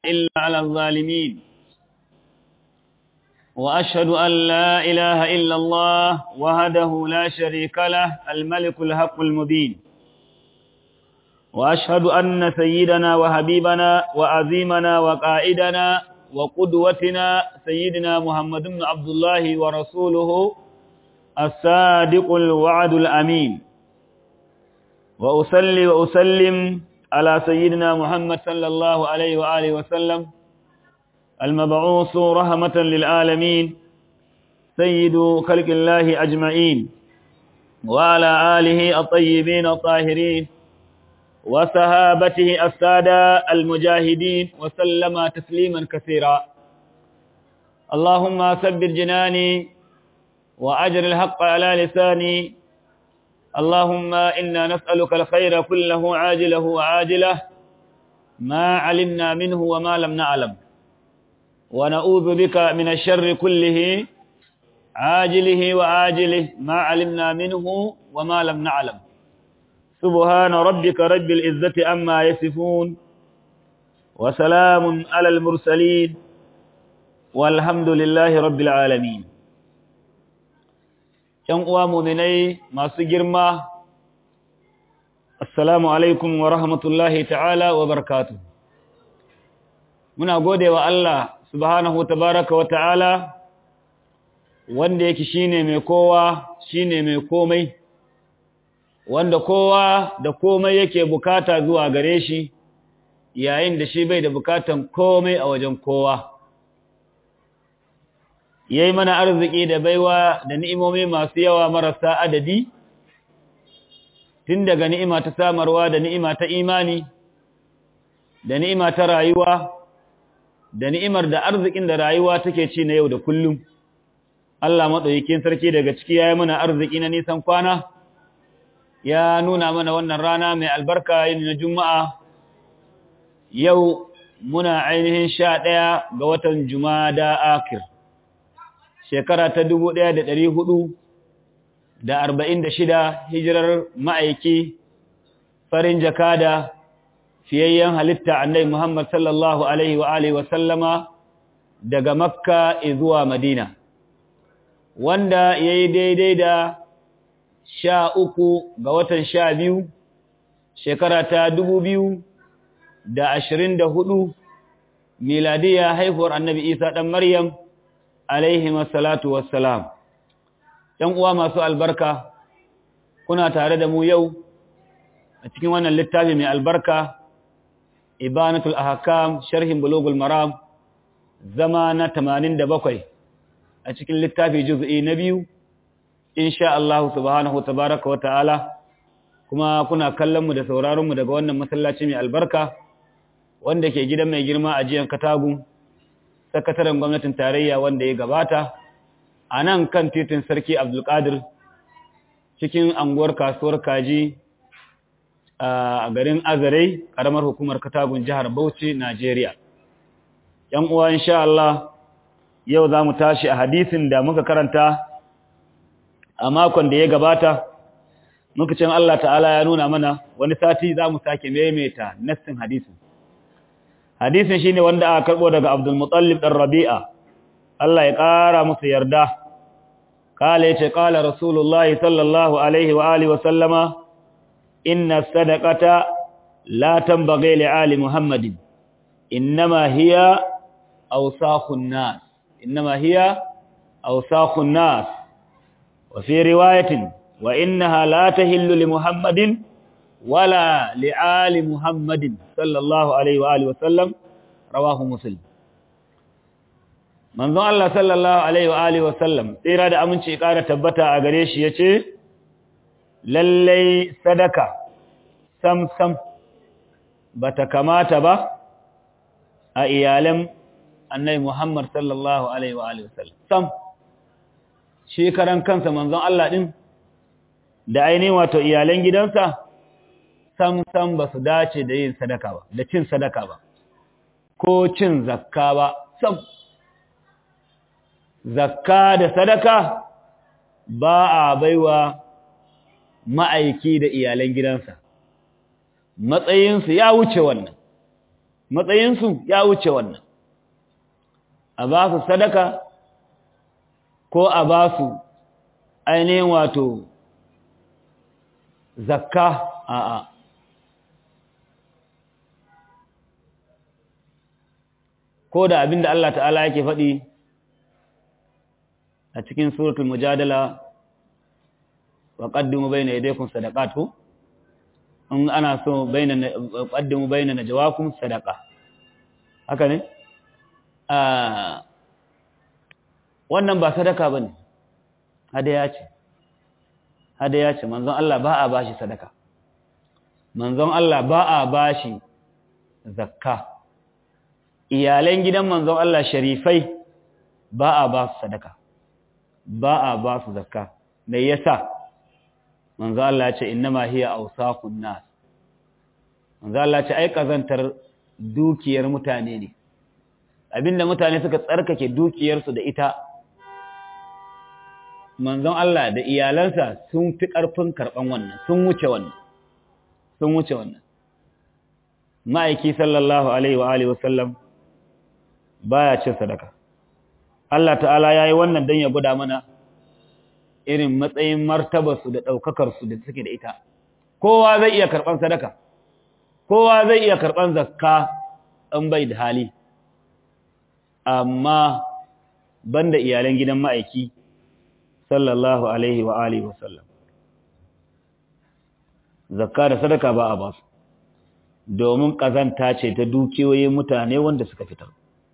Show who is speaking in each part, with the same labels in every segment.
Speaker 1: إلا على الظالمين وأشهد أن لا إله إلا الله وهده لا شريك له الملك الحق المبين وأشهد أن سيدنا وحبيبنا وعظيمنا وقائدنا وقدوتنا سيدنا محمد بن عبد الله ورسوله الصادق الوعد الأمين وأصلي وأسلم على سيدنا محمد صلى الله عليه وآله وسلم المبعوث رحمة للعالمين سيد خلق الله أجمعين وعلى آله الطيبين الطاهرين وصحابته السادة المجاهدين وسلم تسليما كثيرا اللهم ثبت جناني وأجر الحق على لساني اللهم إنا نسألك الخير كله عاجله وعاجله ما علمنا منه وما لم نعلم ونعوذ بك من الشر كله عاجله وعاجله ما علمنا منه وما لم نعلم سبحان ربك رب العزة أما يصفون وسلام على المرسلين والحمد لله رب العالمين ‘yan uwa muminai masu girma, Assalamu alaikum wa rahmatullahi ta'ala wa barkatu. Muna gode wa Allah subhanahu tabaraka wa ta'ala wanda yake shine mai kowa shine mai komai, wanda kowa da komai yake bukata zuwa gare shi yayin da shi bai da bukatan komai a wajen kowa. ya yi mana arziki da baiwa da ni'imomi masu yawa marasa adadi, tun daga ni'ima ta samarwa da ni'ima ta imani, da ni'ima ta rayuwa, da ni'imar da arzikin da rayuwa take ci na yau da kullum. Allah maɗaukikin sarki daga ciki ya yi mana arziki na nisan kwana, ya nuna mana wannan rana mai albarka yin na Juma'a, yau muna ainihin sha ɗaya ga watan Jumada Akir. shekara ta dubu ɗaya da ɗari hudu da arba'in da shida hijirar ma'aiki farin jakada fiyayyen halitta annai Muhammad sallallahu Alaihi wa Alaihi wasallama daga Makka zuwa Madina, wanda ya yi daidai da sha uku ga watan sha biyu shekara ta dubu biyu da ashirin da hudu miladiya haifuwar annabi Isa ɗan Maryam alaihim assalatu wassalam ɗan uwa masu albarka kuna tare da mu yau a cikin wannan littafi mai albarka ibanatul ahkam sharhin bulugul maram zama na 87 a cikin littafi juz'i na biyu insha Allah subhanahu tabaaraka wa ta'ala kuma kuna kallon mu da sauraron mu daga wannan masallaci mai albarka wanda ke gidan mai girma a jiyan katagun sakataren gwamnatin tarayya wanda ya gabata a nan kan titin sarki abdulkadir cikin anguwar kasuwar kaji a garin azarai karamar hukumar katagun jihar bauchi najeriya yan uwa insha Allah yau za mu tashi a hadisin da muka karanta a makon da ya gabata muka cin Allah ta'ala ya nuna mana wani sati za mu sake maimaita nassin hadisin hadisin shine wanda aka karbo daga Abdul Muttalib dan Rabi'a Allah ya kara musu yarda kale yace kala Rasulullah sallallahu alaihi wa alihi wa sallama inna sadaqata la tanbaghi li ali Muhammadin inma hiya awsakhun nas inma hiya awsakhun nas wa fi riwayatin wa innaha la tahillu li Muhammadin ولا لآل محمد صلى الله عليه وآله وسلم رواه مسلم manzon Allah sallallahu alaihi wa alihi wasallam tsira da aminci ƙara tabbata a gare shi yace lallai sadaka sam sam bata kamata ba a iyalan annabi Muhammad sallallahu alaihi wa alihi wasallam sam shi karan kansa manzon Allah din da ainihin wato iyalan gidansa sam sam ba su dace da yin sadaka ba da cin sadaka ba ko cin zakka ba sam zakka da sadaka ba a baiwa ma'aiki da iyalan gidansa matsayinsu ya wuce wannan matsayinsu ya wuce wannan a ba su sadaka ko a ba su ainihin wato zakka a'a ko da abinda Allah ta'ala yake faɗi a cikin suratul mujadala wa qaddimu bayna yadaykum sadaqatu in ana so bayna qaddimu bayna najwakum sadaqa haka ne a wannan ba sadaka bane hadaya ce hadaya ce manzon Allah ba a bashi sadaka manzon Allah ba a bashi zakka iyalan gidan manzon Allah sharifai ba a ba su sadaka ba a ba su zakka me yasa manzon Allah ya ce innama hiya awsaqun nas manzon Allah ya ce ai kazantar dukiyar mutane ne abinda mutane suka tsarkake dukiyarsu da ita manzon Allah da iyalansa sun fi ƙarfin karɓan wannan sun wuce wannan sun wuce wannan ma'aiki sallallahu alaihi wa alihi wasallam baya cin sadaka Allah ta'ala yayi wannan dan ya guda mana irin matsayin martabarsu da daukakar su da suke da ita kowa zai iya karban sadaka kowa zai iya karban zakka an bai da hali amma banda iyalan gidan ma'aiki sallallahu alaihi wa alihi wasallam zakka da sadaka ba a basu domin kazanta ce ta dukiyoyin mutane wanda suka fitar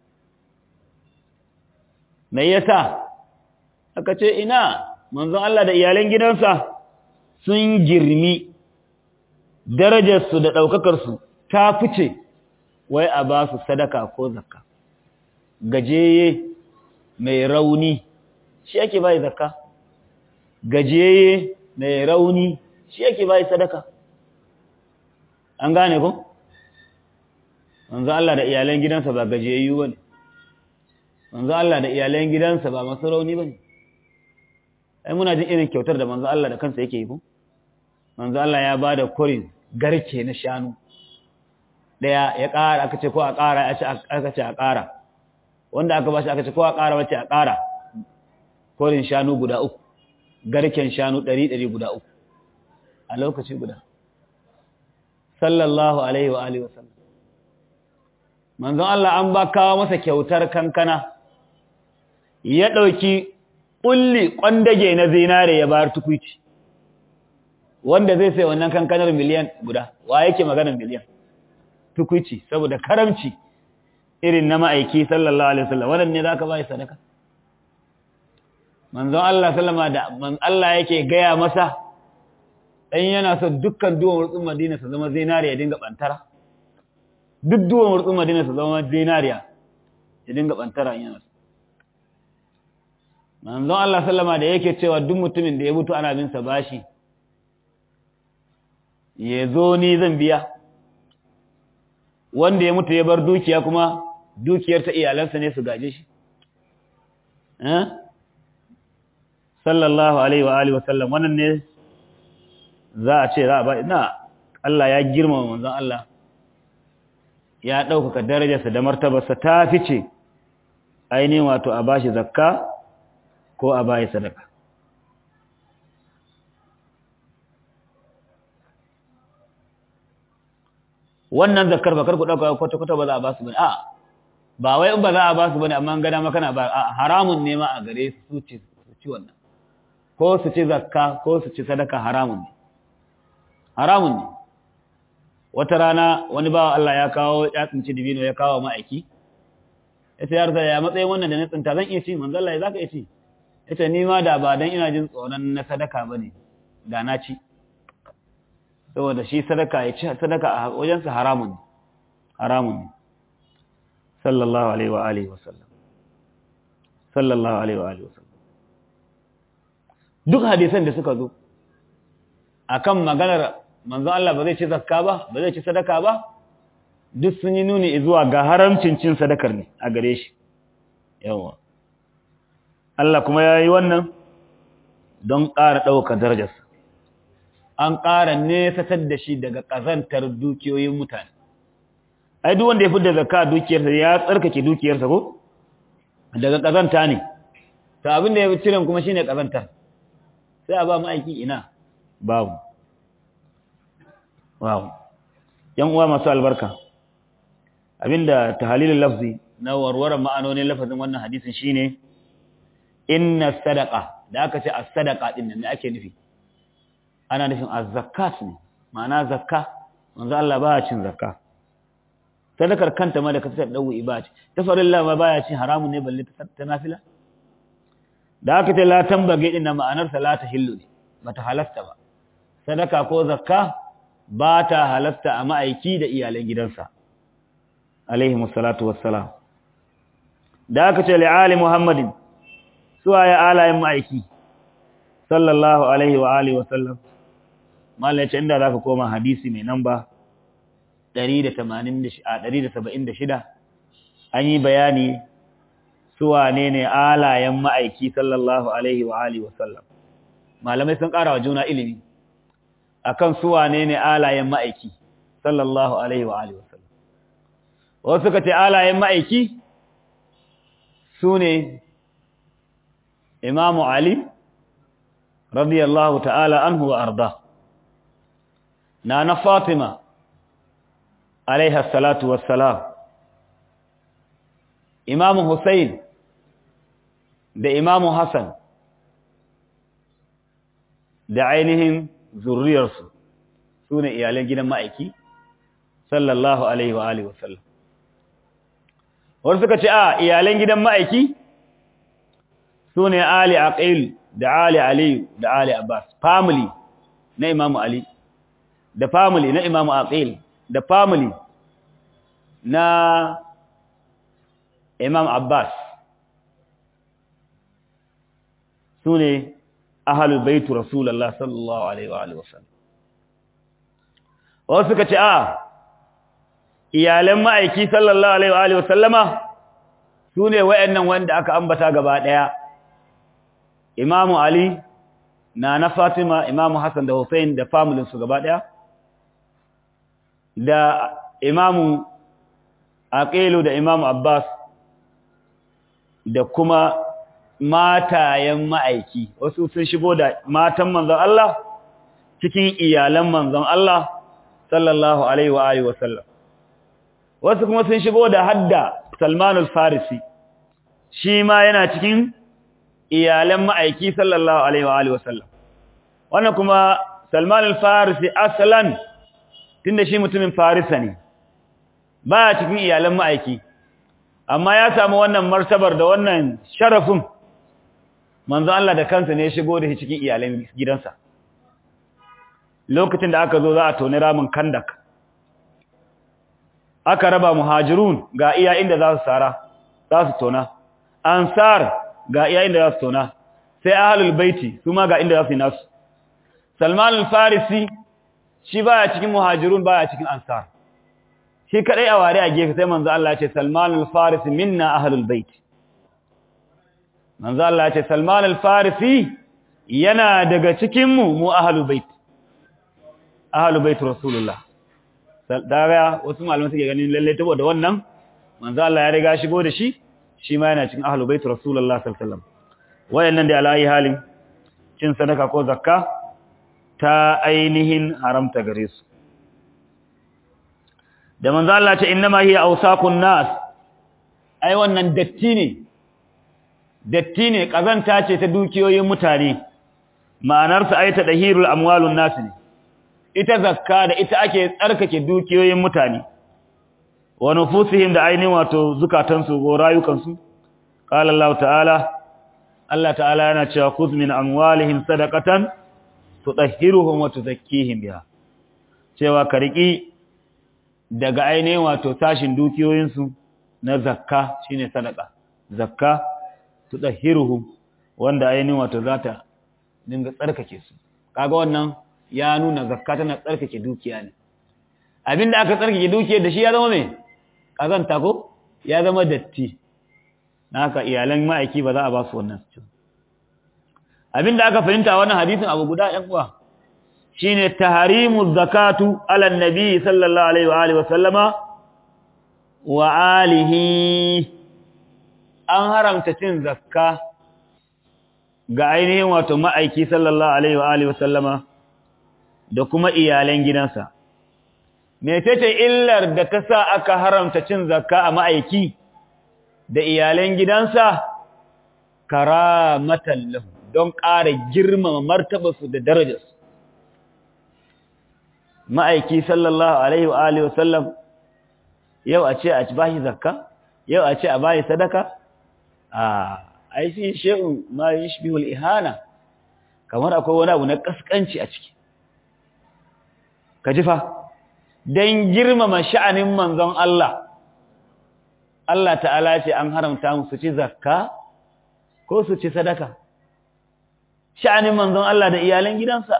Speaker 1: me yasa aka ce ina manzon Allah da iyalan gidansa sun girmi darajarsu da ɗaukakarsu ta fice wai a ba su sadaka ko zakka gajeye mai rauni shi ake bai zakka gajeye mai rauni shi ake bai sadaka an gane ko manzo Allah da iyalan gidansa ba gajeyayyu bane manzo Allah da iyalan gidansa ba masu rauni bane ai muna jin irin kyautar da manzo Allah da kansa yake yi ko manzo Allah ya bada korin garke na shanu daya ya ƙara aka ce ko a ƙara aka ce a ƙara wanda aka bashi aka ce ko a ƙara wace a ƙara korin shanu guda uku garken shanu ɗari ɗari guda uku a lokaci guda sallallahu alaihi wa alihi wasallam manzon Allah an ba kawo masa kyautar kankana ya ɗauki ƙulli ƙwandage na zinare ya bayar tukuici wanda zai sai wannan kankanar miliyan guda wa yake maganar miliyan tukuici saboda karamci irin na ma'aiki sallallahu alaihi wasallam wannan ne zaka bai sadaka manzon Allah sallama da man Allah yake gaya masa dan yana so dukkan duwan wurtsun Madina su zama zinariya ya dinga bantara duk duwan wurtsun Madina su zama zinariya ya dinga bantara yana so manzon Allah sallama da yake cewa duk mutumin da ya mutu ana bin sa bashi ya zo ni zan biya wanda ya mutu ya bar dukiya kuma dukiyar ta iyalansa ne su gaje shi sallallahu alaihi wa alihi wasallam wannan ne za a ce za a ba na Allah ya girmama manzon Allah ya ɗaukaka darajarsa da martabarsa ta fice ainihin wato a bashi zakka ko a bayi sadaka wannan zakkar bakar ku dauka kwata-kwata ba za a ba su bane a ba wai in ba za a ba su bane amma gada makana ba a haramun ne ma a gare su ci su ci wannan ko su ci zakka ko su ci sadaka haramun ne haramun ne wata rana wani bawa Allah ya kawo ya tsinci dibino ya kawo ma'aiki yace ya rasa ya matsayin wannan da na tsinta zan iya ci manzo Allah ya zaka iya ci yace ni ma da ba dan ina jin tsoron na sadaka bane da na ci saboda shi sadaka ya ci sadaka a wajensa haramun haramun sallallahu alaihi wa alihi wasallam sallallahu alaihi wa alihi wasallam duk hadisan da suka zo akan maganar manzon Allah ba zai ci zakka ba ba zai ci sadaka ba duk sun yi nuni zuwa ga haramcin cin sadakar ne a gare shi yawa Allah kuma ya yi wannan don ƙara ɗaukar darajarsa an ƙara nesatar da shi daga ƙazantar dukiyoyin mutane ai duk wanda ya fidda zakka dukiyarsa ya tsarkake dukiyarsa ko daga kazanta ne to abin da ya cire kuma shine kazantar sai a ba mu aiki ina babu wow yan uwa masu albarka abinda tahalilul lafzi na warwaran ma'anonin lafazin wannan hadisin shine inna sadaqa da aka ce as-sadaqa din nan me ake nufi ana nufin az-zakat ne ma'ana zakka manzo Allah baya cin zakka sadakar kanta ma da ka fitar dawo ibadi ta farilla ma baya cin haramun ne balle ta nafila da aka ce la tambage din ma'anar sa la tahillu ne bata halasta ba sadaka ko zakka ba ta halasta a ma'aiki da iyalan gidansa alaihi musallatu wassalam da aka ce li'ali muhammadin suwa ya alayen ma'aiki sallallahu alaihi wa alihi wasallam mallace inda za ka koma hadisi mai namba 176 an yi bayani suwa ne ne alayen ma'aiki sallallahu alaihi wa alihi wasallam malamai sun ƙara wa juna ilimi akan suwa ne ne alayen ma'aiki sallallahu alaihi wa alihi wasallam wasu suka ce alayen ma'aiki su ne imamu Ali radiyallahu ta'ala anhu wa arda na na Fatima alaiha salatu wassalam imamu Hussein da imamu Hassan da ainihin zurriyarsu su ne iyalan gidan ma'aiki sallallahu alaihi wa alihi wasallam wasu suka ce a iyalan gidan ma'aiki su ne Ali Aqil da Ali Aliyu da Ali Abbas family na Imam Ali da family na Imam Aqil da family na Imam Abbas su ne ahalul baitu Rasulullah sallallahu alaihi wa alihi wasallam wasu suka ce a iyalan ma'aiki sallallahu alaihi wa alihi wasallama su ne wayannan wanda aka ambata gaba daya Imamu Ali na na Fatima Imamu Hassan da Hussein da familin su gaba daya da Imamu Aqilu da Imamu Abbas da kuma matayen ma'aiki wasu sun shigo da matan manzon Allah cikin iyalan manzon Allah sallallahu alaihi wa alihi wasallam wasu kuma sun shigo da hadda Salman al-Farisi shi ma yana cikin iyalan ma'aiki sallallahu alaihi wa alihi wasallam wannan kuma Salman al-Farisi aslan tunda shi mutumin Farisa ne ba cikin iyalan ma'aiki amma ya samu wannan martabar da wannan sharafin manzo Allah da kansa ne ya shigo da shi cikin iyalan gidansa lokacin da aka zo za a toni ramin kandak aka raba muhajirun ga iya inda za su sara za su tona ansar ga iya inda za su tona sai ahlul baiti su ma ga inda za su yi nasu salman al-farisi shi baya cikin muhajirun baya cikin ansar shi kadai a ware a gefe sai manzo Allah ya ce salman al-farisi minna ahlul bait manzo Allah ya ce salman al-farisi yana daga cikin mu mu ahlul bait ahlul bait rasulullah daga wasu malaman suke ganin lalle saboda wannan manzo Allah ya riga shigo da shi shi ma yana cikin ahlul bait rasulullah sallallahu alaihi wasallam wayannan da alai halin cin sadaka ko zakka ta ainihin haramta gare su da manzo Allah ya ce innama hiya awsaqun nas ai wannan datti ne datti ne kazanta ce ta dukiyoyin mutane ma'anarsa ai ta dahirul amwalun nas ne ita zakka da ita ake tsarkake dukiyoyin mutane wa nufusihim da ainihin wato zukatansu ko rayukansu qala Allah ta'ala Allah ta'ala yana cewa khudh min amwalihim sadaqatan tutahhiruhum wa tuzakkihim biha cewa ka riki daga ainihin wato tashin dukiyoyinsu na zakka shine sadaqa zakka tutahhiruhum wanda ainihin wato zata dinga tsarkake su kaga wannan ya nuna zakka tana tsarkake dukiya ne abinda aka tsarkake dukiyar da shi ya zama me kazanta ko ya zama datti haka iyalan ma'aiki ba za a ba su wannan su abinda aka fahimta wannan hadisin abu guda ɗan uwa shine tahrimu zakatu ala nabi sallallahu alaihi wa alihi wa sallama wa alihi an haramta cin zakka ga ainihin wato ma'aiki sallallahu alaihi wa alihi wasallama da kuma iyalan gidansa mecece illar da ta sa aka haramta cin zakka a ma'aiki da iyalan gidansa karamatan lahu don ƙara girmama martabarsu da darajarsu ma'aiki sallallahu alaihi wa alihi wasallam yau a ce a bashi zakka yau a ce a bashi sadaka a ai shi shay'un ma yashbihul ihana kamar akwai wani abu na kaskanci a ciki ka ji fa dan girmama sha'anin manzon Allah Allah ta'ala ce an haramta musu ci zakka ko su ci sadaka sha'anin manzon Allah da iyalan gidansa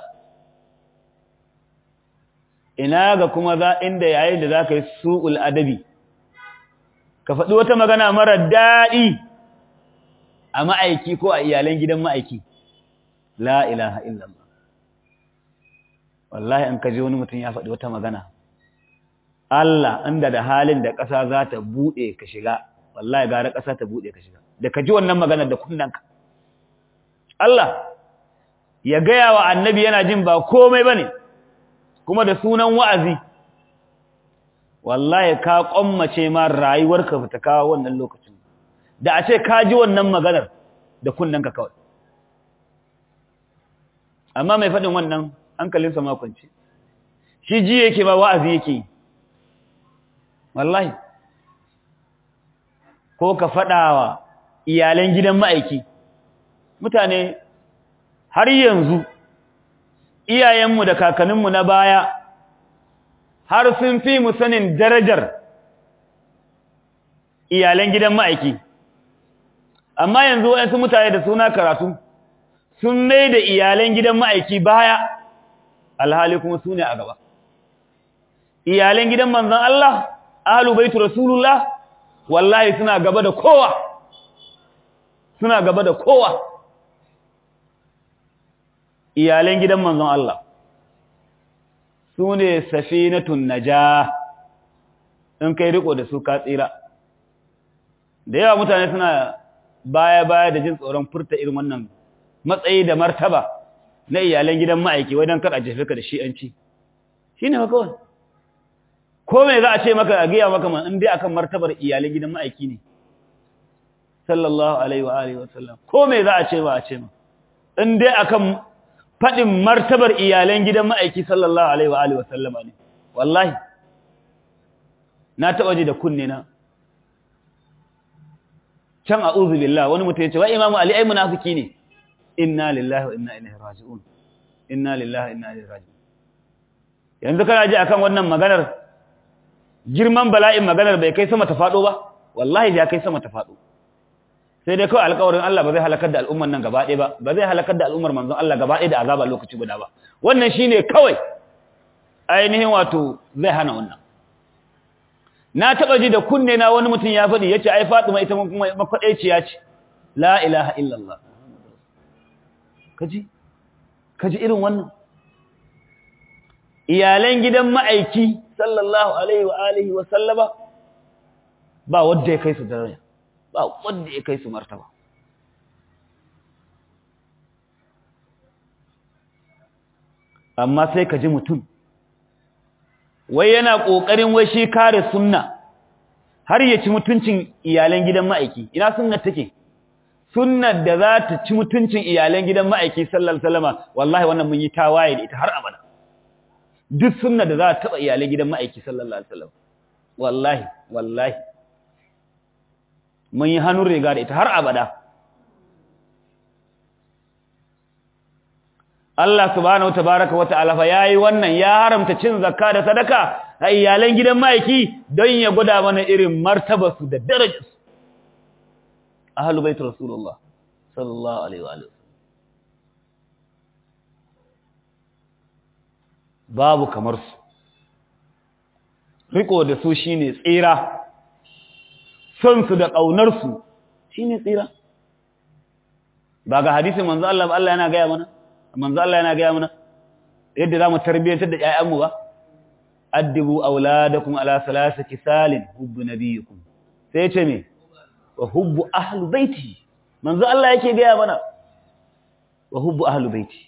Speaker 1: ina ga kuma za inda yayin da zaka yi su'ul adabi ka faɗi wata magana mara daɗi a ma'aiki ko a iyalan gidan ma'aiki la ilaha illallah wallahi an kaje wani mutum ya faɗi wata magana Allah inda da halin da ƙasa za ta buɗe ka shiga wallahi gara ƙasa ta buɗe ka shiga da ka ji wannan magana da kunnanka Allah ya gaya wa annabi yana jin ba komai bane kuma da sunan wa'azi wallahi ka kwammace ma rayuwarka ba ta kawo wannan lokacin da a ce ka ji wannan maganar da kunnanka kawai amma mai faɗin wannan hankalinsa makonci shi ji yake ba wa'azi yake yi wallahi ko ka faɗawa iyalan gidan ma'aiki mutane har yanzu iyayenmu da kakanninmu na baya har sun fi mu sanin darajar iyalan gidan ma'aiki amma yanzu waɗansu mutane da suna karatu sun mai da iyalan gidan ma'aiki baya alhali kuma su ne a gaba iyalan gidan manzan Allah ahlu baitu rasulullah wallahi suna gaba da kowa suna gaba da kowa iyalan gidan manzon Allah su ne safinatun najah in kai riko da su ka tsira da yawa mutane suna baya-baya da jin tsoron furta irin wannan matsayi da martaba na iyalan gidan ma'aiki wajen kar a jefe ka da shi'anci shi ne makawai ko mai za a ce maka a gaya maka man in dai akan martabar iyalan gidan ma'aiki ne sallallahu alaihi wa alihi wasallam ko mai za a ce ba a ce ma in dai akan faɗin martabar iyalan gidan ma'aiki sallallahu alaihi wa alihi wasallam ne wallahi na taɓa ji da kunne na can a'udhu billah wani mutum ya ce wa imamu ali ai munafiki ne inna lillahi wa inna ilaihi raji'un inna lillahi wa inna ilaihi raji'un yanzu kana ji akan wannan maganar girman bala'in maganar bai kai sama ta fado ba wallahi ya kai sama ta fado sai dai kawai alƙawarin Allah ba zai halakar da al'ummar nan gaba ɗaya ba ba zai halakar da al'ummar manzon Allah gaba ɗaya da azaba lokaci guda ba wannan shine kawai ainihin wato zai hana wannan na taba ji da kunne na wani mutum ya faɗi yace ai Fatima ita kuma makwaɗaiciya ce la ilaha illallah kaji kaji irin wannan iyalan gidan ma'aiki sallallahu alaihi wa alihi wa sallama ba wanda ya kai su daraja ba wanda ya kai su martaba amma sai ka ji mutum wai yana kokarin wai shi kare sunna har ya ci mutuncin iyalan gidan ma'aiki ina sunnar take sunnar da za ta ci mutuncin iyalan gidan ma'aiki sallallahu alaihi wasallama wallahi wannan mun yi tawaye da ita har abada duk sunna da za ta taba iyalan gidan ma'aiki sallallahu alaihi wasallam wallahi wallahi mun yi hannun riga da ita har abada Allah subhanahu tabaraka wa ta'ala fa yayi wannan ya haramta cin zakka da sadaka a iyalan gidan ma'aiki don ya gwada mana irin martabarsu da darajarsu ahlul bait rasulullah sallallahu alaihi wa alihi babu kamar su riko da su shine tsira son su da kaunar su shine tsira ba ga hadisin manzo Allah Allah yana ga mana manzo Allah yana ga mana yadda zamu tarbiyantar da ƴaƴanmu ba addibu auladakum ala salasati salin hubbu nabiyikum sai ce me wa hubbu ahlu baiti manzo Allah yake gaya mana wa hubbu ahlu baiti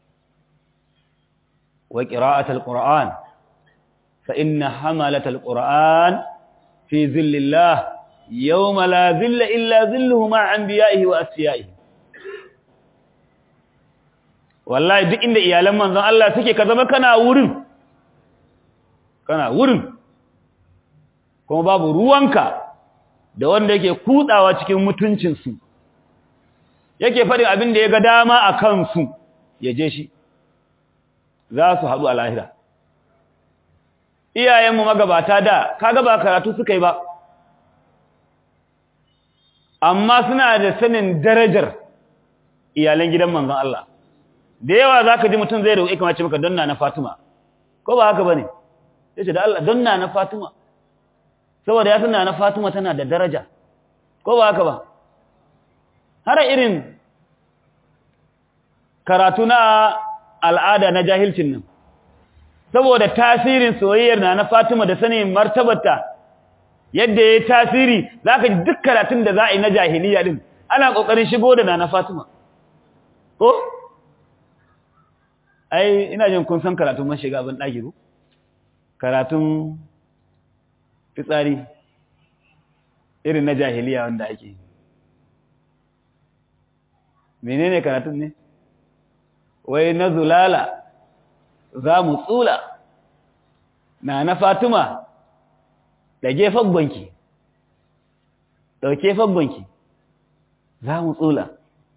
Speaker 1: wa qira'at alquran fa inna hamalat alquran fi zillillah yawma la zilla illa zilluhu ma anbiya'ihi wa asfiya'ihi wallahi duk inda iyalan manzon Allah suke ka zama kana wurin kana wurin kuma babu ruwanka da wanda yake kutsawa cikin mutuncinsu yake faɗin abin da ya ga dama a kansu ya je shi za su haɗu a lahira iyayenmu magabata da kaga ba karatu suka yi ba amma suna da sanin darajar iyalan gidan manzon Allah da yawa za ka ji mutum zai roƙi kamar ce maka donna na Fatima ko ba haka ba ne ya ce da Allah donna na Fatima saboda ya suna na Fatima tana da daraja ko ba haka ba har irin karatu na al'ada na jahilcin nan saboda tasirin soyayyar na na Fatima da sanin martabarta yadda ya tasiri za ka ji duk karatun da za a yi na jahiliya din ana ƙoƙarin shigo da na na Fatima ko ai ina jin kun san karatun mashiga ban ɗaki ko karatun fitsari irin na jahiliya wanda ake menene karatun ne wai na zulala za mu tsula na na fatima da gefen banki ɗauke fagbanki za mu tsula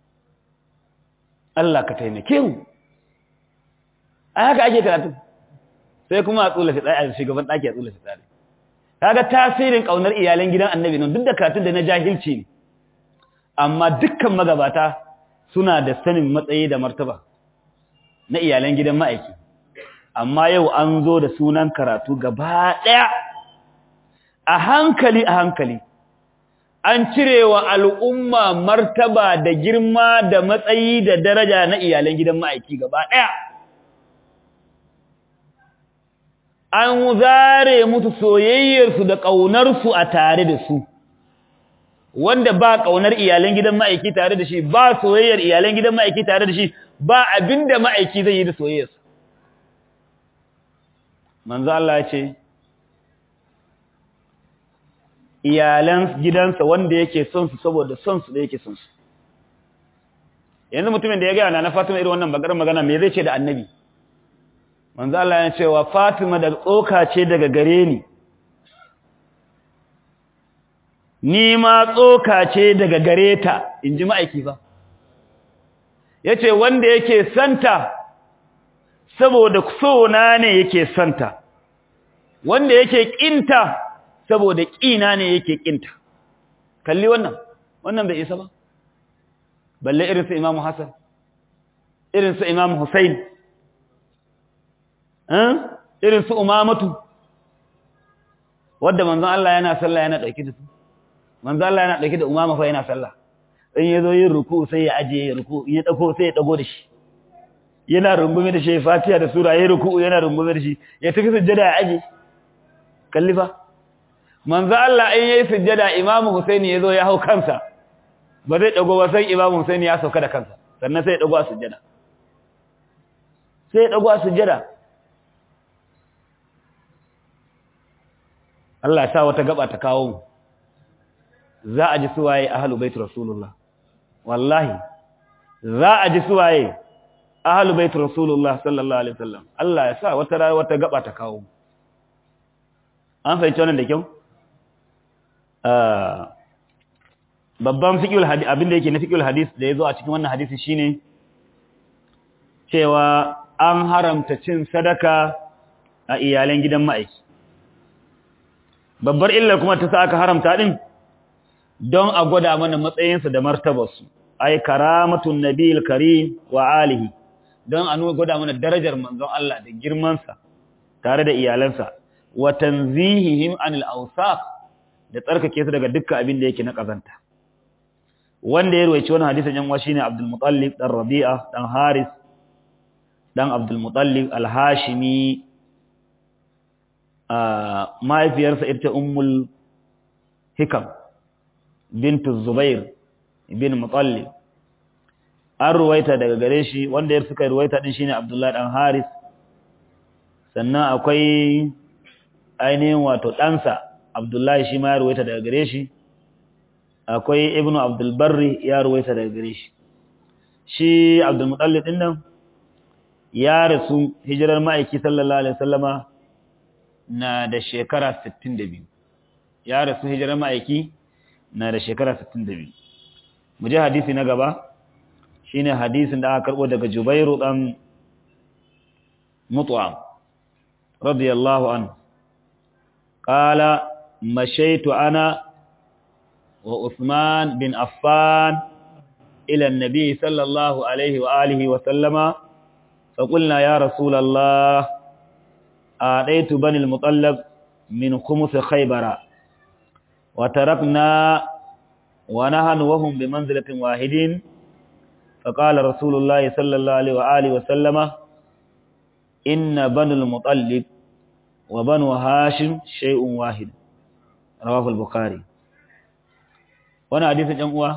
Speaker 1: Allah ka taimake mu a haka ake karatu sai kuma a tsula fitsari a shugaban ɗaki a tsula fitsari kaga tasirin ƙaunar iyalan gidan annabi nan duk da karatun da na jahilci ne amma dukkan magabata suna da sanin matsayi da martaba na iyalan gidan ma'aiki amma yau an zo da sunan karatu gaba ɗaya a hankali a hankali an cirewa al'umma martaba da girma da matsayi da daraja na iyalan gidan ma'aiki gaba ɗaya an zare musu soyayyarsu da ƙaunarsu a tare da su wanda ba ƙaunar iyalan gidan ma'aiki tare da shi ba soyayyar iyalan gidan ma'aiki tare da shi ba abinda ma'aiki zai yi da soyayyarsa manzo Allah ya ce iyalan gidansa wanda yake son su saboda son su da yake son su yanzu mutumin da ya gaya na Fatima irin wannan bakar magana me zai ce da annabi manzo Allah ya ce wa Fatima da tsoka ce daga gare ni ni ma tsoka ce daga gare ta inji ma'aiki ba yace wanda yake santa saboda sona ne yake santa wanda yake kinta saboda kina ne yake kinta kalli wannan wannan bai isa ba balle irin su Imam Hassan irin su Imam Hussein eh irin su Umamatu wanda manzon Allah yana sallah yana dauki da su manzon Allah yana dauki da Umama fa yana sallah in yazo yin ruku sai ya aje ruku ya dago sai ya dago da shi yana rungume da shi Fatiha da sura yayin ruku yana rungume da shi ya tafi sujjada ya aje kallifa manzo Allah in yayi sujjada Imam Husaini yazo ya hau kansa ba zai dago ba sai Imam Husaini ya sauka da kansa sannan sai ya dago a sujjada sai ya dago a sujjada Allah ya sa wata gaba ta kawo mu za a ji suwaye ahlul bait rasulullah wallahi za a ji suwaye ahlul bait rasulullah sallallahu alaihi wasallam Allah ya sa wata wata gaba ta kawo an fahimci wannan da kyau babban fiqhul hadith abinda yake na fiqhul hadith da yazo a cikin wannan hadisi shine cewa an haramta cin sadaka a iyalan gidan ma'aiki babbar illar kuma ta sa aka haramta din don a gwada mana matsayinsa da martabarsu ai karamatun nabiyil karim wa alihi don a nuna gwada mana darajar manzon Allah da girmansa tare da iyalansa wa tanzihihim anil awsaq da tsarkake su daga dukkan abin da yake na kazanta wanda ya ruwaici wannan hadisin yan washi ne Abdul Muttalib dan Rabi'a dan Haris dan Abdul Muttalib al-Hashimi mahaifiyarsa ita ummul hikam bintu zubair bin mutallib an ruwaita daga gare shi wanda ya suka ruwaita din shine abdullahi dan haris sannan akwai ainihin wato ɗansa abdullahi shi ma ya ruwaita daga gare shi akwai ibnu abdulbarri ya ruwaita daga gare shi shi abdulmutallib din nan ya rasu hijirar ma'aiki sallallahu alaihi wasallama na da shekara 62 ya rasu hijirar ma'aiki na da shekara 62 mu je hadisi na gaba shine hadisin da aka karbo daga Jubairu dan Mut'am radiyallahu anhu qala mashaitu ana wa Uthman bin Affan ila an-nabi sallallahu alaihi wa alihi wa sallama فقلنا يا رسول الله آتيت بني المطلب من خمس خيبر وتركنا ونهن وهم بمنزلة واحد فقال رسول الله صلى الله عليه وآله وسلم إن بني المطلب وبنو هاشم شيء واحد رواه البخاري وانا حديث جمعوا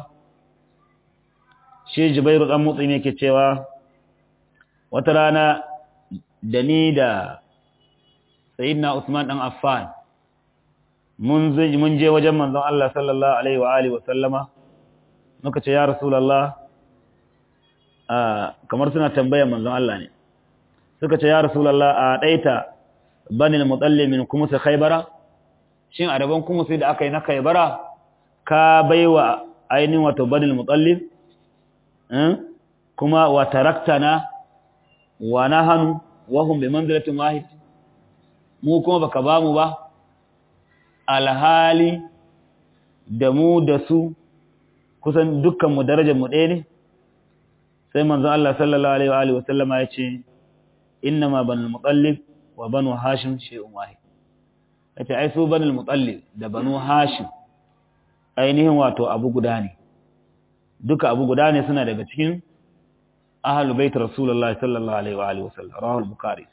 Speaker 1: شيء جبير الأمطي ميكي تشيوا wata rana da ni da sayyidina Usman dan Affan mun mun je wajen manzon Allah sallallahu alaihi wa alihi wa sallama muka ce ya rasulullah kamar suna tambayar manzon Allah ne suka ce ya rasulullah a daita banil mutallib min kumus khaybara shin a daban kumus da aka yi na khaybara ka baiwa ainihin wato banil mutallib kuma wa taraktana wa nahanu wa hum bi manzilatin wahid mu kuma baka ba mu ba alhali da mu da su kusan dukkan mu darajar mu ɗaya ne sai manzo Allah sallallahu alaihi wa alihi wa sallama ya ce innama banul mutallib wa banu hashim shay'un wahid yace ai su banul mutallib da banu hashim ainihin wato abu guda ne duka abu guda ne suna daga cikin ahlul bait rasulullahi sallallahu alaihi wa alihi wasallam rawahu al-bukhari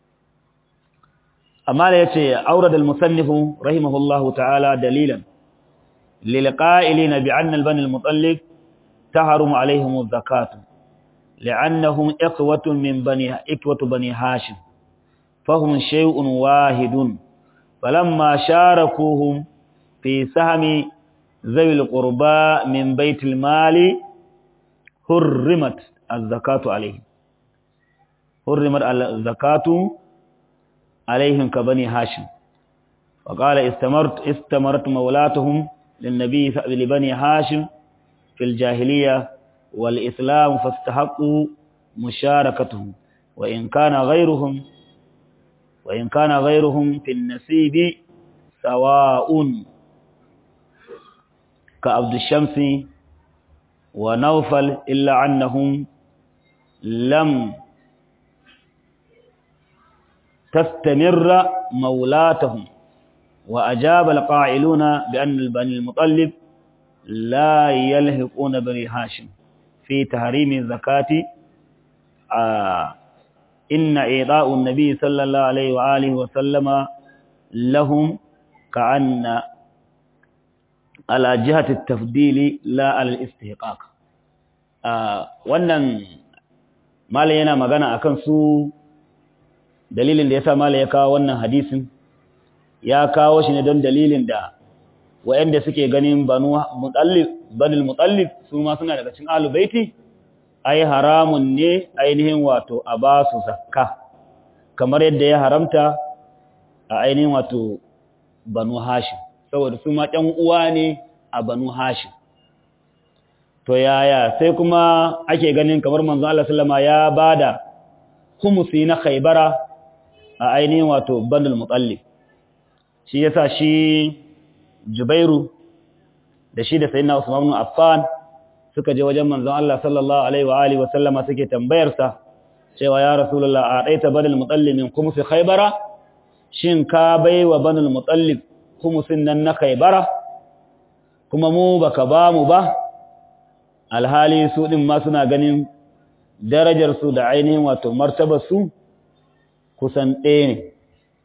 Speaker 1: amma da yace aurad al-musannif rahimahullahu ta'ala dalilan lil qa'ilin bi anna al-bani al-mutallib tahrum alaihim az-zakat li'annahum iqwatun min bani iqwatu bani hashim fahum shay'un wahidun falamma sharakuhum fi sahmi ذوي القربى من بيت المال حرمت الزكاة عليهم حرمت الزكاة عليهم كبني هاشم وقال استمرت استمرت مولاتهم للنبي لبني هاشم في الجاهلية والإسلام فاستحقوا مشاركتهم وإن كان غيرهم وإن كان غيرهم في النسيب سواء كعبد الشمس ونوفل إلا أنهم لم تستمر مولاتهم وأجاب القائلون بأن البني المطلب لا يلحقون بني هاشم في تحريم الزكاة آه إن إعطاء النبي صلى الله عليه وآله وسلم لهم كأن على جهة التفضيل لا على الاستحقاق wannan mala yana magana akan su dalilin da yasa mala ya kawo wannan hadisin ya kawo shi ne don dalilin da wayanda suke ganin banu mutallib banil mutallib su ma suna daga cikin ahlul baiti ai haramun ne ainihin wato a ba su zakka kamar yadda ya haramta a ainihin wato banu hashim saboda su ma ɗan uwa ne a banu hashim to yaya sai kuma ake ganin kamar manzo Allah sallama ya bada humusi na khaybara a ainihin wato banul mutallib shi yasa shi jubairu da shi da sayyidina usman ibn affan suka je wajen manzon Allah sallallahu alaihi wa alihi wa sallama suke tambayar sa cewa ya rasulullah a daita banul mutallib min khumusi khaybara shin ka baiwa banul mutallib khumusin nan na khaybara kuma mu baka ba mu ba alhali su din ma suna ganin darajar su da ainihin wato martabar su kusan ɗaya ne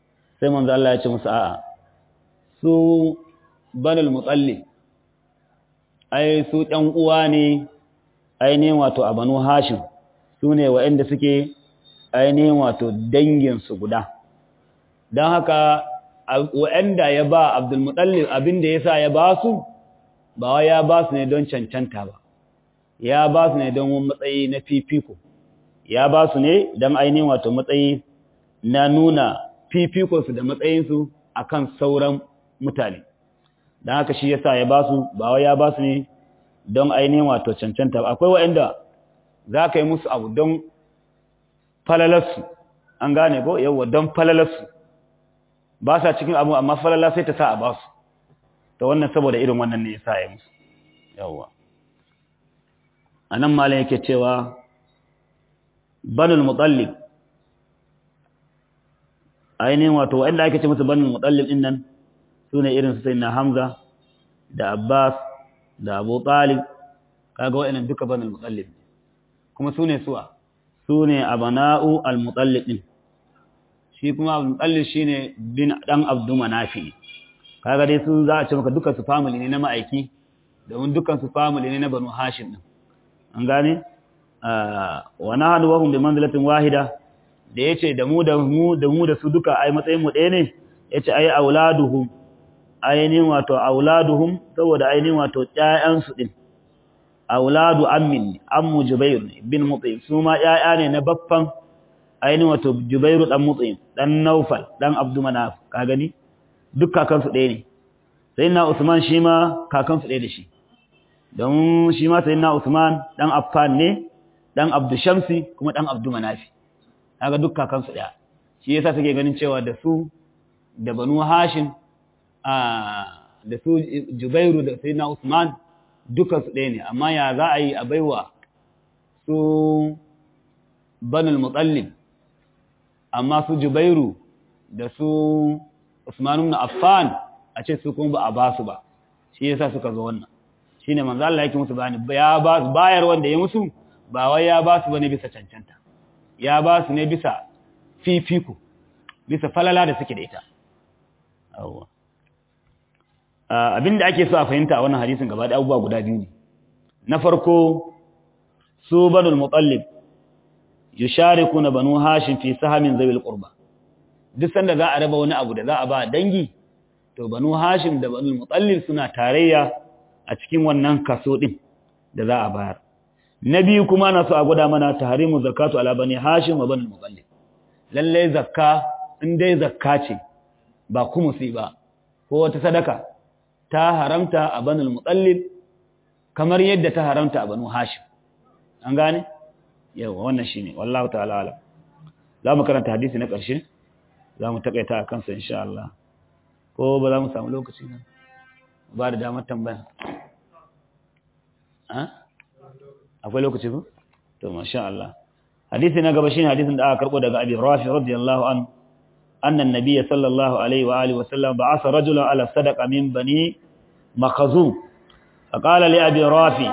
Speaker 1: sai manzo Allah ya ce musu a'a su banul mutallib ai su ɗan uwa ne ainihin wato a banu hashim su ne waɗanda suke ainihin wato danginsu guda don haka waɗanda ya ba abdulmutallib abinda ya sa ya ba su ba wa ya ba su ne don cancanta ba ya ba su ne don matsayi na fifiko ya ba su ne don ainihin wato matsayi na nuna fifikonsu da matsayinsu a kan sauran mutane don haka shi ya sa ya ba su ba wa ya ba su ne don ainihin wato cancanta ba akwai waɗanda za ka yi musu abu don falalarsu an gane ko yawwa don falalarsu ba sa cikin abu amma falala sai ta sa a ba su ta wannan saboda irin wannan ne ya sa ya musu yawwa a nan malin yake cewa banul mutallib ainihin wato waɗanda ake ce musu banul mutallib ɗin nan su ne irin su sai na hamza da abbas da abu talib kaga waɗannan duka banul mutallib kuma su ne suwa su ne abana'u al-mutallib ɗin shi kuma al-mutallib shi ne bin ɗan abdu manafi kaga dai su za a ce maka duka su family ne na ma'aiki domin dukan su family ne na banu hashim ɗin an gane wa nahnu wa hum bi manzilatin wahida da yace da mu da mu da mu da su duka ai matsayin mu ɗaya ne yace ai auladuhum ainihin wato auladuhum saboda ainihin wato ƴaƴan su din auladu ammin ammu jubair bin mut'im su ma ƴaƴa ne na baffan ainihin wato jubairu dan mut'im dan naufal dan abdu manaf ka gani duk kakan su ɗaya ne sayyidina usman shi ma kakan su ɗaya da shi don shi ma sayyidina usman dan affan ne dan abdu shamsi kuma dan abdu manafi kaga duk kakan su ɗaya shi yasa suke ganin cewa da su da banu hashim da su Jubairu da sai na Usman duka su ɗaya ne amma ya za a yi a baiwa su banul mutallib amma su Jubairu da su Usman ibn Affan a ce su kuma ba a ba su ba shi yasa suka zo wannan shine manzo Allah yake musu bayani ya ba su bayar wanda ya musu ba wai ya ba su bane bisa cancanta ya ba su ne bisa fifiko bisa falala da suke da ita awwa abinda ake so a fahimta a wannan hadisin gaba da abubuwa guda biyu ne na farko su banul mutallib yusharikuna banu hashim fi sahamin zawil qurba duk sanda za a raba wani abu da za a ba dangi to banu hashim da banul mutallib suna tarayya a cikin wannan kaso din da za a bayar na biyu kuma na so a gwada mana tahrimu zakatu ala bani hashim wa banul mutallib lalle zakka in dai zakka ce ba kumusi ba ko wata sadaka ta haramta a banul mutallib kamar yadda ta haramta a banu hashim an gane yawa wannan shine wallahu ta'ala alam za mu karanta hadisi na ƙarshe za mu takaita a kansa insha Allah ko ba za mu samu lokaci nan ba da damar tambaya akwai lokaci ba to masha Allah hadisi na gaba shine hadisin da aka karbo daga Abi Rafi radiyallahu an anna an-nabiy sallallahu alaihi wa alihi wa sallam ba'atha rajulan ala sadaqa min bani makhzum faqala li Abi Rafi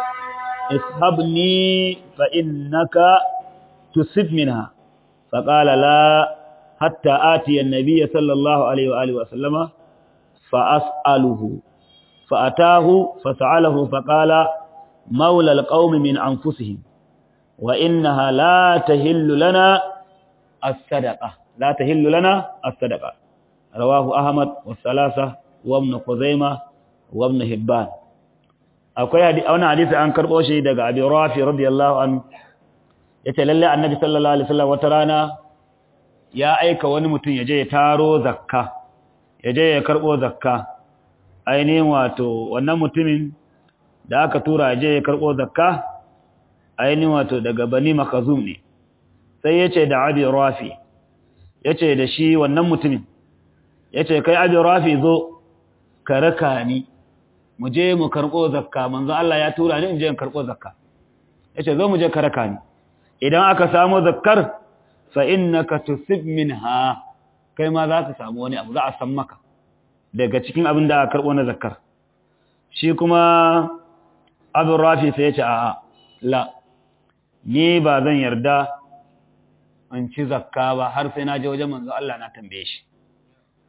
Speaker 1: ishabni fa innaka tusib minha faqala la hatta ati an-nabiy sallallahu alaihi wa alihi wa sallama fa as'aluhu fa atahu fa sa'alahu faqala مولى القوم من أنفسهم وإنها لا تهل لنا الصدقة لا تهل لنا الصدقة رواه أحمد والثلاثة وابن خزيمة وابن هبان akwai hadisi wannan hadisi an karbo shi daga Abi Rafi radiyallahu an yace lalle Annabi sallallahu alaihi wasallam wata rana ya aika wani mutum yaje ya taro zakka yaje ya karbo zakka ainihin wato wannan mutumin da aka tura je ya karɓo zakka ainihin wato daga bani makazum ne sai ya ce da abi rafi ya ce da shi wannan mutumin ya ce kai abi rafi zo ka raka ni mu je mu karɓo zakka manzo Allah ya tura ni in je in karɓo zakka ya ce zo mu je ka raka ni idan aka samu zakkar fa innaka tusib minha kai ma za ka samu wani abu za a san maka daga cikin abin da aka karɓo na zakkar shi kuma abin rafi sai ya ce a'a la ni ba zan yarda in ci zakka ba har sai na je wajen manzo Allah na tambaye shi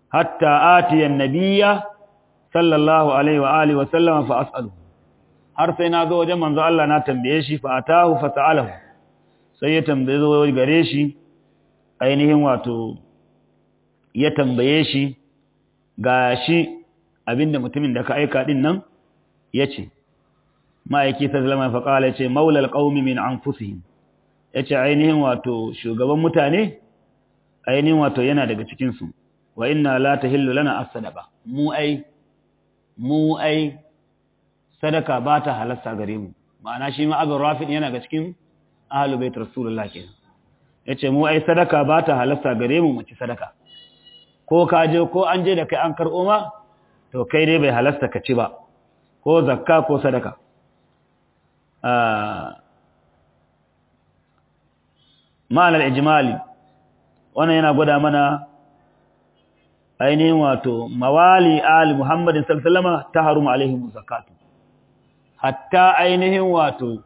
Speaker 1: hatta atiya an-nabiyya sallallahu alaihi wa alihi wa sallama fa as'aluhu har sai na zo wajen manzo Allah na tambaye shi fa atahu fa sa'alahu sai ya tambaye zo gare shi ainihin wato ya tambaye shi gashi abinda mutumin da ka aika din nan yace ma'aiki sallama fa qala yace maulal qaumi min anfusihim yace ainihin wato shugaban mutane ainihin wato yana daga cikin su wa inna la tahillu lana as-sadaqa mu ai mu ai sadaka ba ta halasta gare mu ma'ana shi ma abin rafin yana ga cikin ahalu bait rasulullah kenan yace mu ai sadaka ba ta halasta gare mu mu ci sadaka ko ka je ko an je da kai an karɓo ma to kai dai bai halasta ka ci ba ko zakka ko sadaka ma'anar ijimali wannan yana gwada mana ainihin wato mawali ali muhammadin sallama ta harumu alaihim zakatu hatta ainihin wato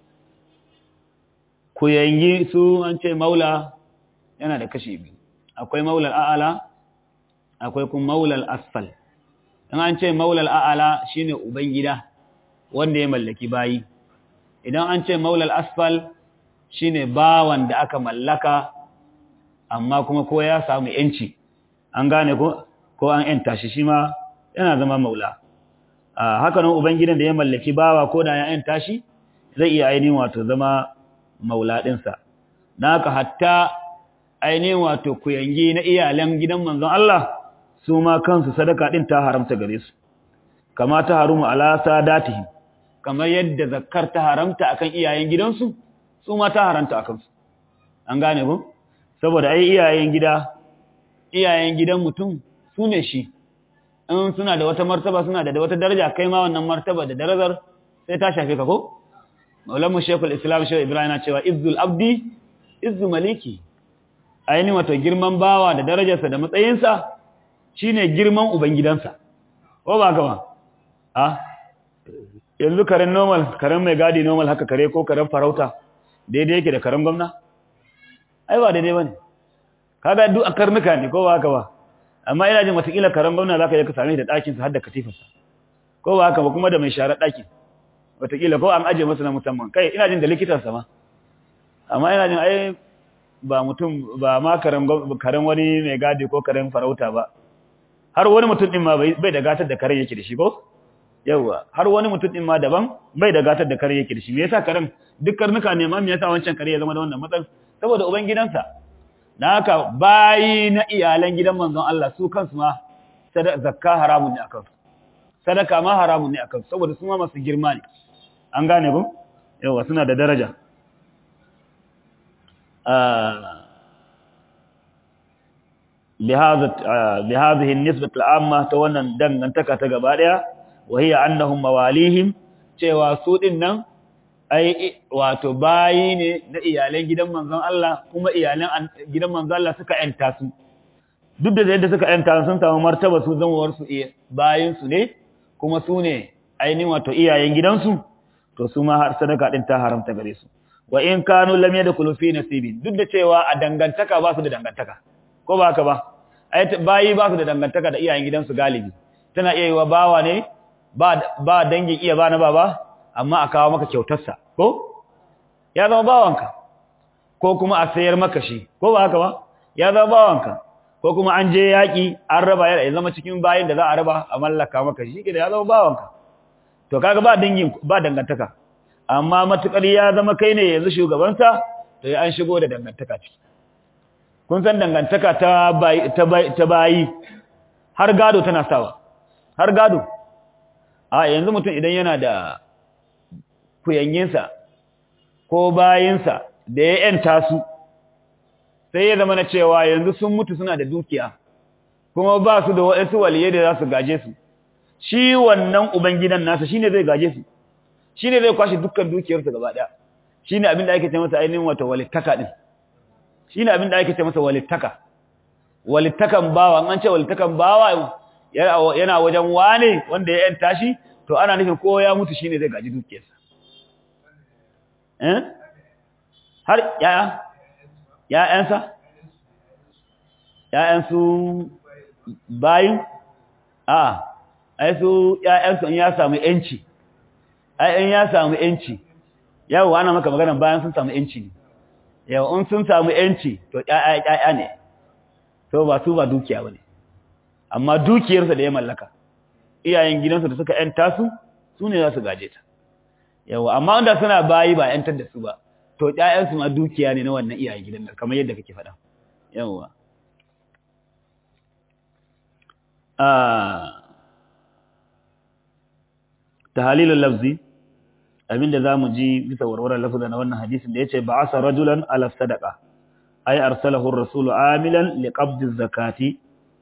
Speaker 1: ku yanyi su an ce maula yana da kashi biyu akwai maulal a'ala akwai kuma maulal asfal in an ce maulal a'ala shine ubangida wanda ya mallaki bayi idan an ce maulal asfal shine bawan da aka mallaka amma kuma ko ya samu yanci an gane ko ko an yanta shi shi ma yana zama maula haka nan ubangidan da ya mallaki bawa ko da ya yanta shi zai iya ainihin wato zama maula ɗinsa na haka hatta ainihin wato kuyangi na iyalan gidan manzon Allah su ma kansu sadaka ɗin ta haramta gare su kama ta harumu ala sadatihim kamar yadda zakkar ta haramta akan iyayen gidansu su ma ta haramta akan su an gane ku saboda ai iyayen gida iyayen gidan mutum su ne shi in suna da wata martaba suna da wata daraja kai ma wannan martaba da darajar sai ta shafe ka ko maulamu shekul islam shehu ibrahim na cewa izzul abdi izzu maliki ainihin wato girman bawa da darajarsa da matsayinsa shine girman ubangidansa ko ba gaba a yanzu karen normal karen mai gadi normal haka kare ko karen farauta daidai yake da karen gwamna ai ba daidai bane kaga duk a karnuka ne ko ba haka ba amma ina jin watakila karen gwamna zaka je ka same shi da ɗakin sa har da katifarsa ko ba haka ba kuma da mai share ɗakin watakila ko an aje masa na musamman kai ina jin da likitansa ma amma ina jin ai ba mutum ba ma karen karen wani mai gadi ko karen farauta ba har wani mutum din ma bai da gatar da karen yake da shi ko yawa har wani mutum din ma daban bai da gatar da karen yake da shi me yasa karen duk karnuka ne ma me yasa wancan kare ya zama da wannan matsayin saboda uban gidansa dan haka bayi na iyalan gidan manzon Allah su kansu ma zakka haramun ne akan su sadaka ma haramun ne akan su saboda su ma masu girma ne an gane ku yawa suna da daraja بهذه النسبة العامة تونا دنگantaka ta gaba daya wahiya annahum mawalihim cewa su din nan ai wato bayi ne na iyalan gidan manzon Allah kuma iyalan gidan manzon Allah suka yanta su duk da yadda suka yanta sun samu martaba su zamawar su bayin su ne kuma su ne ainihin wato iyayen gidansu to su ma har sadaka din ta haramta gare su wa in kanu lam yadkhulu fi nasibin duk da cewa a dangantaka ba su da dangantaka ko ba haka ba ai bayi ba su da dangantaka da iyayen gidansu galibi tana iya yiwa bawa ne ba ba dangin iya ba na baba amma a kawo maka kyautarsa ko ya zama bawanka ko kuma a sayar maka shi ko ba haka ba ya zama bawanka ko kuma an je yaki an raba ya zama cikin bayin da za a raba a mallaka maka shi ke da ya zama bawanka to kaga ba dangin ba dangantaka amma matukar ya zama kai ne yanzu shugabansa to ya an shigo da dangantaka ciki kun san dangantaka ta bayi ta bayi har gado tana sawa har gado a yanzu mutum idan yana da kuyanginsa ko bayinsa da ya yanta su sai ya zama na cewa yanzu sun mutu suna da dukiya kuma ba su da waɗansu waliye da za su gaje su shi wannan ubangidan nasa shine zai gaje su shine zai kwashe dukkan dukiyarsa gaba daya shine abin da ake ce masa ainihin wata walittaka din shine abin da ake ce masa walittaka walittakan bawa an ce walittakan bawa yana wajen wane wanda ya yanta shi to ana nufin ko ya mutu shine zai gaji dukiyarsa eh har yaya ya'yansa ya'yansu bayin a ai su ƴaƴansu in ya samu yanci ai in ya samu yanci yau ana maka magana bayan sun samu yanci ne yau in sun samu yanci to ƴaƴa ƴaƴa ne to ba su ba dukiya bane amma dukiyarsa da ya mallaka iyayen gidansa da suka yanta su su ne za su gaje ta yawa amma wanda suna bayi ba yantar da su ba to ƴaƴansu ma dukiya ne na wannan iyayen gidan nan kamar yadda kake faɗa yawa ah tahalilul lafzi abinda zamu ji bisa warwarar lafza na wannan hadisin da yace ba'asa rajulan ala sadaqa ay arsalahu ar-rasul amilan liqabd az-zakati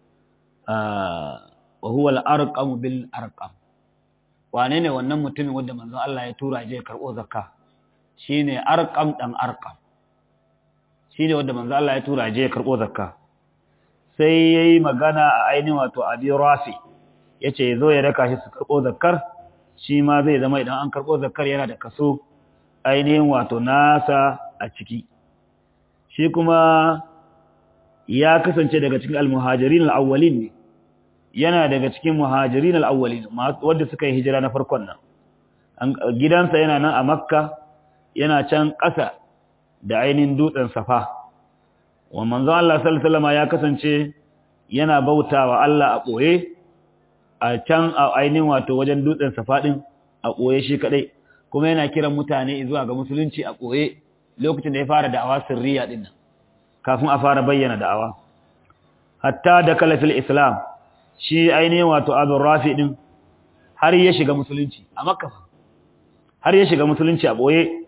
Speaker 1: wa huwa al-arqam bil arqam wane ne wannan mutumin wanda manzon Allah ya tura je karbo zakka shine arqam dan arqam shine wanda manzon Allah ya tura je karbo zakka sai yayi magana a ainihin wato abi rafi yace zo ya raka shi su karbo zakkar shi ma zai zama idan an karbo zakkar yana da kaso ainihin wato nasa a ciki shi kuma ya kasance daga cikin al-muhajirin al-awwalin ne yana daga cikin muhajirin al-awwalin wanda suka yi hijira na farkon nan gidansa yana nan a makka yana can ƙasa da ainihin dutsen safa wa manzon Allah sallallahu alaihi wasallam ya kasance yana bautawa Allah a boye a can a ainihin wato wajen dutsen safa din a boye shi kadai kuma yana kiran mutane zuwa ga musulunci a boye lokacin da ya fara da'awa sirriya din nan kafin a fara bayyana da'awa hatta da kalafil islam shi ainihin wato abin rafi din har ya shiga musulunci a makka har ya shiga musulunci a boye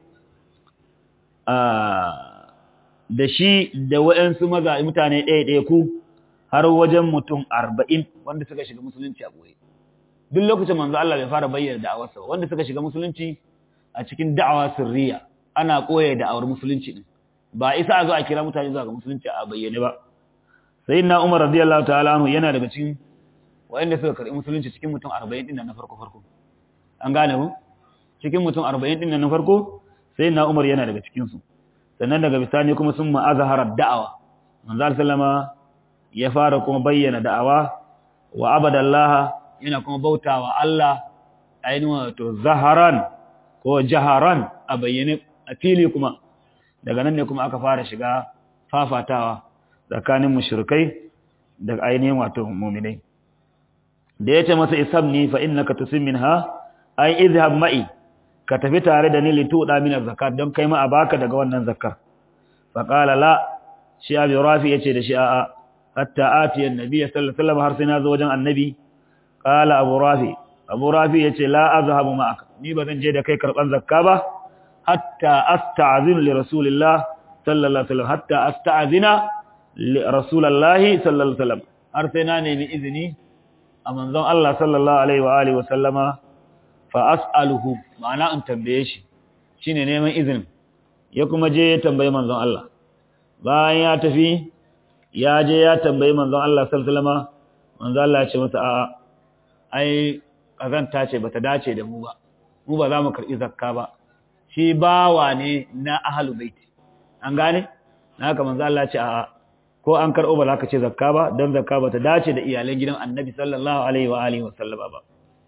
Speaker 1: da shi da waɗansu maza mutane ɗaya ɗaya ku har wajen mutum arba'in wanda suka shiga musulunci a boye duk lokacin manzo Allah bai fara bayyana da'awarsa wanda suka shiga musulunci a cikin da'awa sirriya ana koya da'awar musulunci din ba isa a zo a kira mutane zuwa ga musulunci a bayyane ba sayyidina Umar radiyallahu ta'ala anhu yana daga cikin wanda suka karbi musulunci cikin mutum 40 din na farko farko an gane mu cikin mutum 40 din na farko sayyidina Umar yana daga cikin su sannan daga bisani kuma sun ma'azhara da'awa manzo sallama ya fara kuma bayyana da'awa wa abadallaha yana kuma bautawa Allah ainihin wato zaharan ko jaharan a bayyane a fili kuma daga nan ne kuma aka fara shiga fafatawa tsakanin mushrikai da ainihin wato mu'minai da yace masa isabni fa innaka tusim minha ay izhab ma'i ka tafi tare da ni lituda min zakat don kai ma a baka daga wannan zakar fa qala la shi abi rafi yace da shi a'a hatta ati annabi sallallahu alaihi wasallam har sai na zo wajen annabi qala abu rafi abu rafi yace la azhabu ma'aka ni ba zan je da kai karban zakka ba hatta asta'zinu li rasulillah sallallahu alaihi wasallam hatta asta'zina li rasulillah sallallahu alaihi wasallam har sai na nemi izini a manzon Allah sallallahu alaihi wa alihi wasallama fa as'aluhu ma'ana in tambaye shi shine neman izinin ya kuma je ya tambayi manzon Allah bayan ya tafi ya je ya tambayi manzon Allah sallallahu alaihi wasallama manzon Allah ya ce masa a'a ai kazanta ce bata dace da mu ba mu ba za mu karbi zakka ba shi bawa ne na ahalu baiti an gane haka manzo Allah ce a ko an karbo ba za ka ce zakka ba dan zakka ba ta dace da iyalan gidan Annabi sallallahu alaihi wa alihi wa sallama ba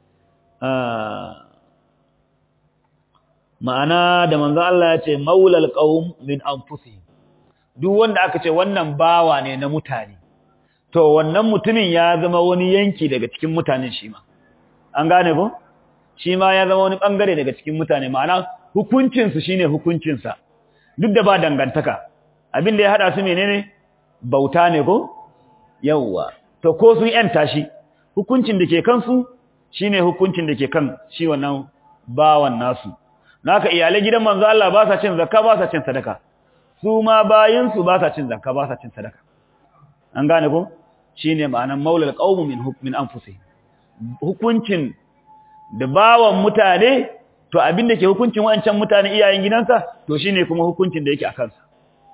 Speaker 1: ma'ana da manzo Allah ya ce maulal qaum min anfusihim duk wanda aka ce wannan bawa ne na mutane to wannan mutumin ya zama wani yanki daga cikin mutanen shi ma an gane ko shi ma ya zama wani bangare daga cikin mutane ma'ana hukuncinsu shine hukuncinsa duk da ba dangantaka abin da ya hada su menene bauta ne ko yawwa to ko sun yanta shi hukuncin da ke kansu shine hukuncin da ke kan shi wannan bawan nasu naka iyalai gidan manzo Allah ba sa cin zakka ba sa cin sadaka su ma bayin su ba sa cin zakka ba sa cin sadaka an gane ko shine ma'anan maulal qaum min hukmin anfusihim hukuncin da bawan mutane to abin da ke hukuncin wancan mutane iyayen gidansa to shine kuma hukuncin da yake a kansa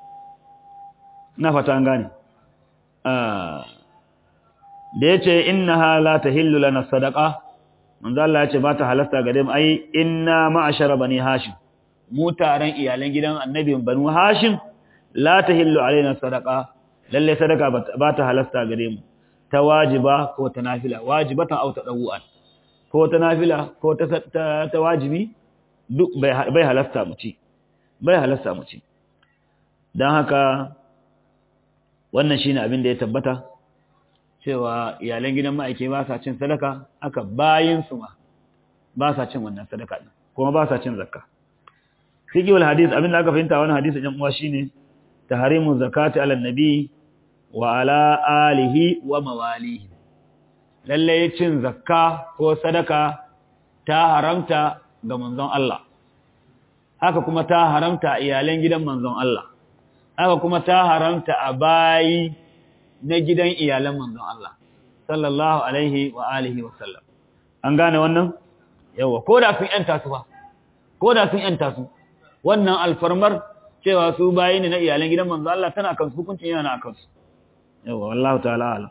Speaker 1: na fata an gane da yace innaha la tahillu lana sadaqa manzo Allah yace ba ta halasta gare mu ai inna ma'ashara bani hashim mu taron iyalan gidan annabi banu hashim la tahillu alaina sadaqa lalle sadaka ba ta halasta gare mu ta wajiba ko ta nafila wajibatan aw tadawu'an ko ta nafila ko ta ta wajibi duk bai halasta mu ci bai halasta mu ci dan haka wannan shine abin da ya tabbata cewa iyalan gidan ma'aike ba sa cin sadaka aka bayin su ma ba sa cin wannan sadaka din kuma ba sa cin zakka fiqhul hadith abin da aka fahimta wannan hadisi ɗan uwa shine tahrimu zakati ala nabi wa ala alihi wa mawalihi lalle cin zakka ko sadaka ta haramta ga manzon Allah haka kuma ta haramta iyalan gidan manzon Allah haka kuma ta haramta a bayi na gidan iyalan manzon Allah sallallahu alaihi wa alihi wa sallam an gane wannan yawa ko da sun yanta su ba ko da sun yanta su wannan alfarmar cewa su bayi ne na iyalan gidan manzon Allah tana kan su hukuncin yana akan su yawa wallahu ta'ala alam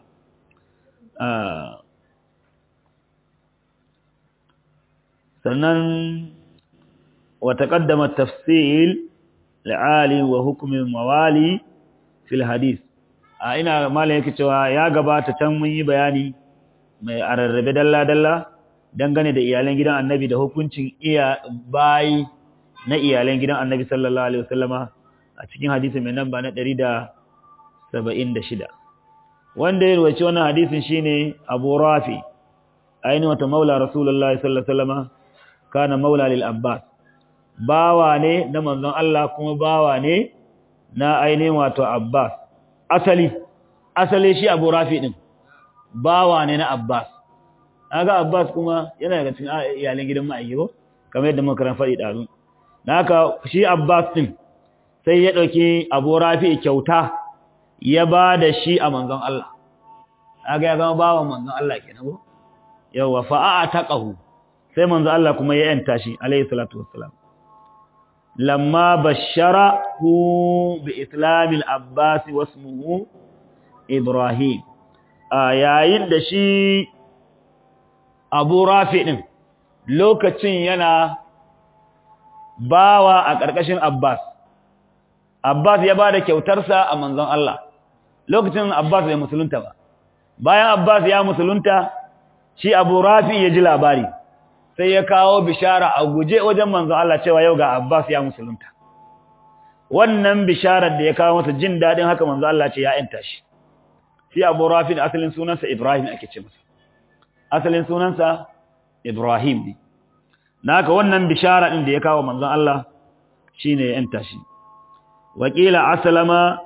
Speaker 1: sannan wa taqaddama tafsil al'ali wa hukm mawali fil hadith a ina malam yake cewa ya gabata can mun yi bayani mai ararrabe dalla dalla dangane da iyalan gidan annabi da hukuncin iya bayi na iyalan gidan annabi sallallahu alaihi wasallama a cikin hadisi mai namba na 176 wanda ya ruwaci wannan hadisin shine Abu Rafi ainihin wata maula Rasulullah sallallahu alaihi wasallama kana maula lil Abbas bawa ne na manzon Allah kuma bawa ne na ainihin wato Abbas asali asali shi Abu Rafi din bawa ne na Abbas kaga Abbas kuma yana daga cikin iyalan gidan ma'ayyo kamar yadda muka ran faɗi dazu haka shi Abbas din sai ya dauki Abu Rafi kyauta ya ba da shi a manzon Allah kaga ya zama bawan manzon Allah kenan ko yawa fa'a taqahu sai manzon Allah kuma ya yanta shi alayhi salatu wassalam lamma basharahu bi islamil abbas wasmuhu ibrahim yayin da shi abu rafi din lokacin yana bawa a ƙarƙashin abbas abbas ya ba da kyautarsa a manzon Allah lokacin abbas bai musulunta ba bayan abbas ya musulunta shi abu rafi ya ji labari sai ya kawo bishara a guje wajen manzon Allah cewa yau ga abbas ya musulunta wannan bisharar da ya kawo masa jin daɗin haka manzon Allah ce ya yanta shi shi abu rafi da asalin sunansa ibrahim ake ce masa asalin sunansa ibrahim ne naka wannan bishara din da ya kawo manzon Allah shine ya yanta shi wakila aslama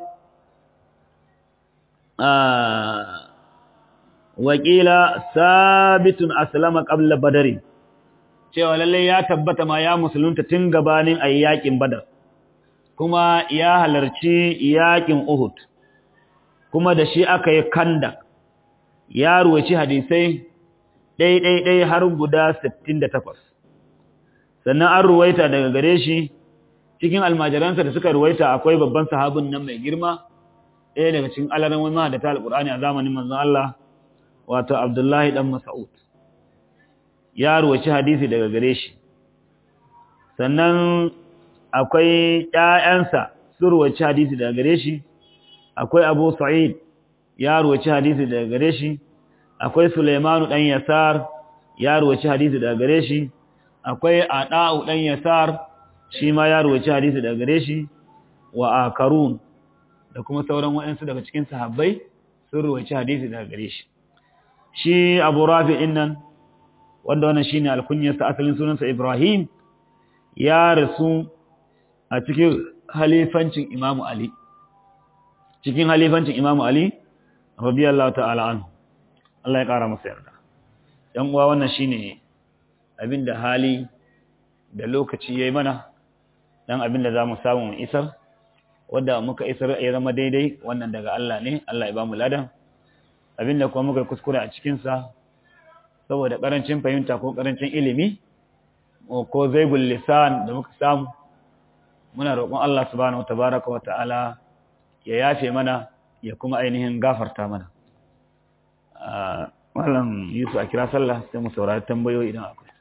Speaker 1: wakila sabitun aslama qabla badari cewa lalle ya tabbata ma ya musulunta tun gabanin ayyakin badar kuma ya halarci yakin uhud kuma da shi aka yi kanda ya ruwaci hadisai ɗai-ɗai-ɗai har guda 68 sannan an ruwaita daga gare shi cikin almajiransa da suka ruwaita akwai babban sahabin nan mai girma ɗaya daga cikin alaran wani da ta alƙur'ani a zamanin manzon Allah wato Abdullahi dan Mas'ud ya ruwaci hadisi daga gare shi sannan akwai ƴaƴansa su ruwaci hadisi daga gare shi akwai Abu Sa'id ya ruwaci hadisi daga gare shi akwai Sulaimanu dan Yasar ya ruwaci hadisi daga gare shi akwai Ada'u dan Yasar shi ma ya ruwaci hadisi daga gare shi wa akarun da kuma sauran waɗansu daga cikin sahabbai sun ruwaci hadisi daga gare shi shi Abu Rafi din nan wanda wannan shine alkunyarsa asalin sunansa Ibrahim ya rasu a cikin halifancin Imam Ali cikin halifancin Imam Ali radiyallahu ta'ala anhu Allah ya kara masa yarda yan uwa wannan shine abinda hali da lokaci yayi mana dan abin da za mu samu mu isar wanda muka isar ya zama daidai wannan daga Allah ne Allah ya ba mu ladan abin da kuma muka kuskure a cikinsa saboda ƙarancin fahimta ko ƙarancin ilimi ko zaibul lisan da muka samu muna roƙon Allah subhanahu tabaraka wa ta'ala ya yafe mana ya kuma ainihin gafarta mana Malam Yusuf a kira sallah sai mu saurari tambayoyi idan akwai